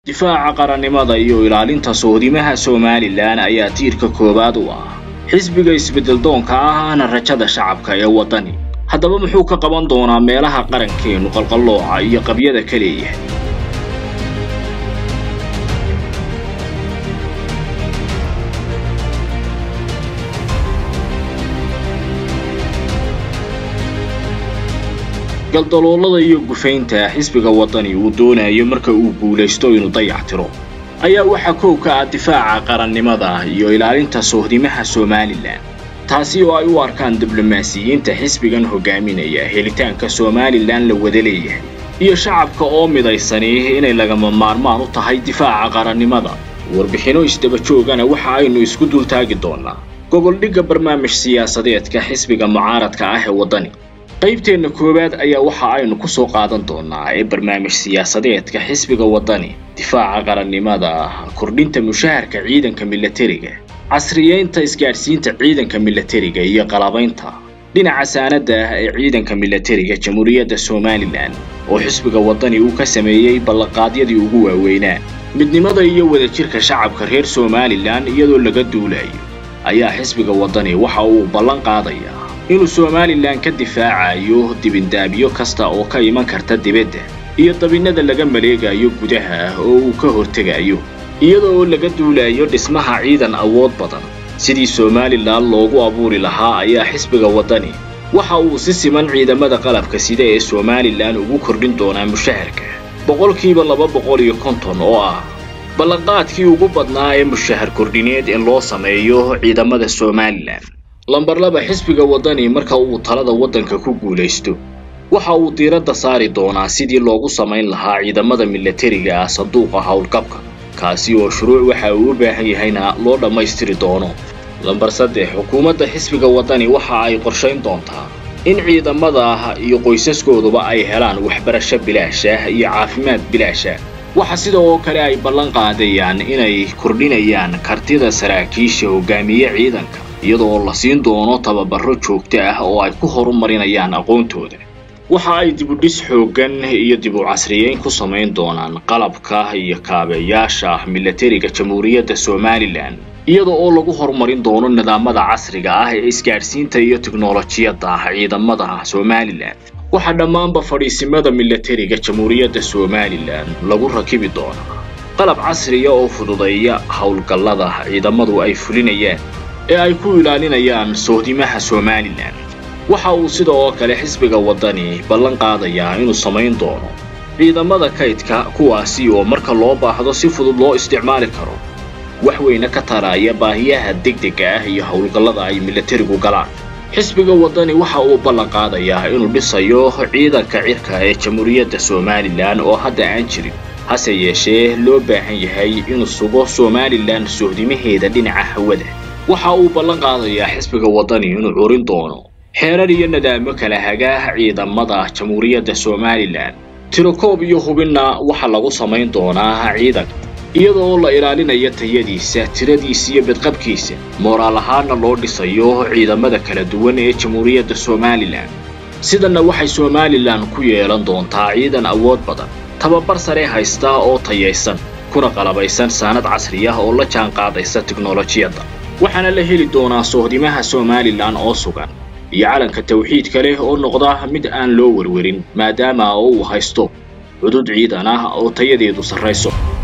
difaaca qarannimada iyo ilaalinta sohdimaha somalilan ayaa tiirka koowaad u ah xisbiga isbeddeldoonka ahna rajada shacabka ee waddani haddaba muxuu ka qaban doonaa meelaha qarankeennu qalqallooca iyo qabyada ka leeyahay galdaloolada iyo gufaynta xisbiga waddani uu doonayo marka uu guulaysto inuu dayactiro ayaa waxaa koow ka ah difaaca qarannimada iyo ilaalinta sohdimaha somalilan taasi oo ay u arkaan diblomaasiyiinta xisbigan hogaaminaya helitaanka somalilan la wada leeyahay iyo shacabka oo midaysani inay lagama maarmaan u tahay difaaca qarannimada warbixinno isdaba joogana waxa aynu isku dultaagi doonnaa goboldhigga barnaamij siyaasadeedka xisbiga mucaaradka ah ee waddani qaybteenna koowaad ayaa waxa aynu ku soo qaadan doonnaa ee barnaamij siyaasadeedka xisbiga waddani difaaca qarannimada kordhinta mushaharka ciidanka milatariga casriyeynta isgaadhsiinta ciidanka milatariga iyo qalabaynta dhinaca saanadda ee ciidanka milatariga jamhuuriyadda somalilan oo xisbiga waddani uu ka sameeyey ballanqaadyadii ugu waaweynaa midnimada iyo wadajirka shacabka reer somalilan iyadoo laga duulayo ayaa xisbiga waddani waxa uu ballan qaadayaa inuu somalilan ka difaacayo dibindaabyo kasta oo ka iman karta dibadda iyo dabinnada laga maleegayo gudaha oo uu ka hortegayo iyada oo laga duulayo dhismaha ciidan awood badan sidii somalilan loogu abuuri lahaa ayaa xisbiga waddani waxa uu si siman ciidamada qalabka sida ee somalilan ugu kordhin doonaa mushaharka boqolkiiba laba boqol iyo konton oo ah ballanqaadkii ugu badnaa ee mushahar kordhineed in loo sameeyo ciidamada somalilan lambar laba xisbiga waddani marka uu talada waddanka ku guulaysto waxa uu diiradda saari doonaa sidii loogu samayn lahaa ciidamada milatariga ah sanduuqa howlgabka kaasi oo shuruuc waxa uu u baahan yahayna loo dhammaystiri doono lambar saddex xukuumadda xisbiga waddani waxa ay qorshayn doontaa in ciidamada iyo qoysaskooduba ay helaan waxbarasho bilaasha iyo caafimaad bilaasha waxa sida oo kale ay ballan qaadayaan inay kordhinayaan kartida saraakiisha hogaamiye ciidanka iyadoo la siin doono tababarro joogto ah oo ay ku horumarinayaan aqoontooda waxa ay dibudhis xooggan iyo dib u casriyeyn ku samayn doonaan qalabka iyo kaabeyaasha milatariga jamhuuriyadda somalilan iyada oo lagu horumarin doono nidaamada casriga ah ee isgaadhsiinta iyo tiknolojiyadda ciidamada somalilan waxaa dhammaanba fadhiisimada milatariga jamhuuriyadda somalilan lagu rakibi doonaa qalab casriya oo fududeeya howlgallada ciidamadu ay fulinayaan ee ay ku ilaalinayaan sohdimaha somalilan waxa uu sida oo kale xisbiga waddani ballan qaadayaa inuu samayn doono ciidamada kaydka kuwaasi oo marka loo baahdo si fudud loo isticmaali karo wax weyne ka taraya baahiyaha degdega ah iyo howlgallada ay milatarigu galaan xisbiga waddani waxa uu ballan qaadayaa inuu dhisayo ciidanka cirka ee jamhuuriyadda somalilan oo hadda aan jirin hase yeeshee loo baahan yahay inuu sugo somalilan sohdimaheeda dhinaca hawada waxa uu ballan qaadayaa xisbiga waddani inuu curin doono xeerar iyo nadaamo kala hagaa ciidamada jamhuuriyadda somalilan tirokoob iyo hubinna waxa lagu samayn doonaa ciidanka iyada oo la ilaalinayo tayadiisa tiradiisa iyo badqabkiisa mooraal ahaanna loo dhisayo ciidamada kala duwan ee jamhuuriyadda somalilan sidanna waxay somalilan ku yeelan doontaa ciidan awood badan tababar sare haysta oo tayaysan kuna qalabaysan saanad casri ah oo la jaan qaadaysa tiknolojiyadda waxaana la heli doonaa sohdimaha somalilan oo sugan iyo calanka tawxiidka leh oo noqda mid aan loo werwerin maadaama uu haysto cudud ciidan ah oo tayadeedu sarrayso